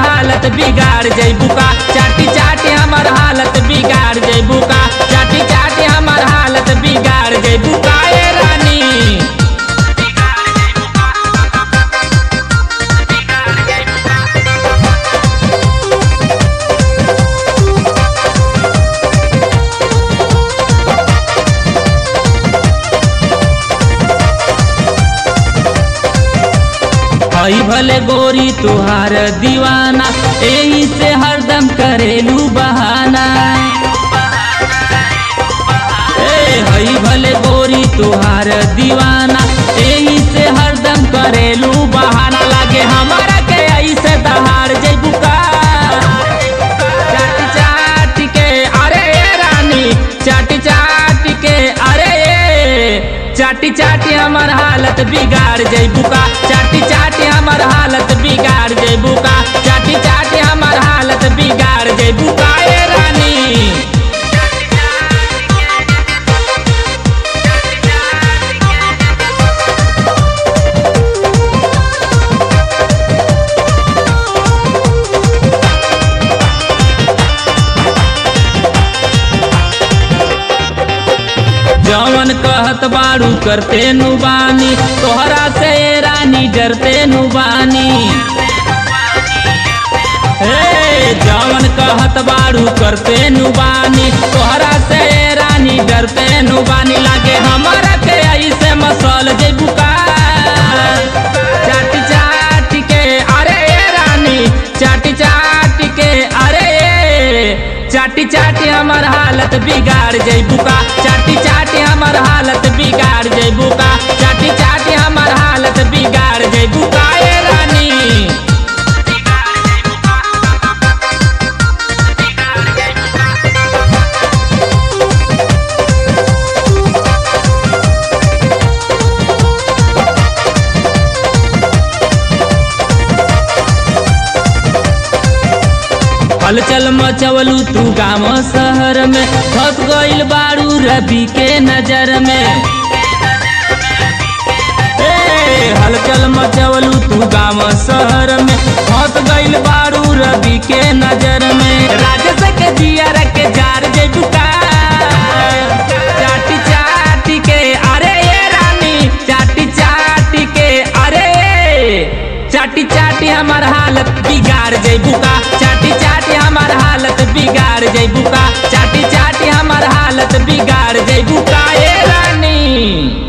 हालत बिगाड़ जैबू का चाटी चाटी हमर हालत बिगाड़ जैबू का चाटी चाटी हमर हालत बिगाड़ जैबू का ए रानी हई भले गोरी तुहार दीवाना एही से हरदम करेलू बहाना ए हई भले गोरी तुहार दीवाना एही से हरदम करेलू बहाना लागे हमारा के ऐसे दहाड़ जैबू का चाट चाट के अरे ए रानी चाट चाट के अरे ए चाटी चाटी हमर हालत बिगाड़ जैबू का चाटी चाटी हमर हालत बिगाड़ जैबू का चाटी चाटी हमर हालत बिगाड़ जैबू का ए रानी जवन कहत बारू करते नुबानी तोहरा से ए रानी डरते नुबानी हे जवन कहत बारू करते नुबानी तोहरा से ए रानी डरते नुबानी लागे हमारा के ऐसे मसल जेबू का चाटी चाटी के अरे ए रानी चाटी चाटी के अरे ए चाटी चाटी हमर हालत बिगाड़ जैबू का चाटी चाटी हमर हालत बिगाड़ जैबू का चाटी चाटी हमर हालत बिगाड़ जैबू का ए रानी हलचल मचवलू तू गाँव शहर में फंस गइल बारू रवि के नजर में ए, हलचल मचवलू तू गाँव शहर में फंस गइल बारू रवि के नजर में राजस के जियर के जार जेबू का चाटी चाटी के अरे ये रानी चाटी चाटी के अरे चाटी चाटी हमर हालत बिगाड़ जैबू का चाटी चाटी हमर हालत बिगाड़ जैबू का चाटी चाटी हमर हालत बिगाड़ जैबू का ए रानी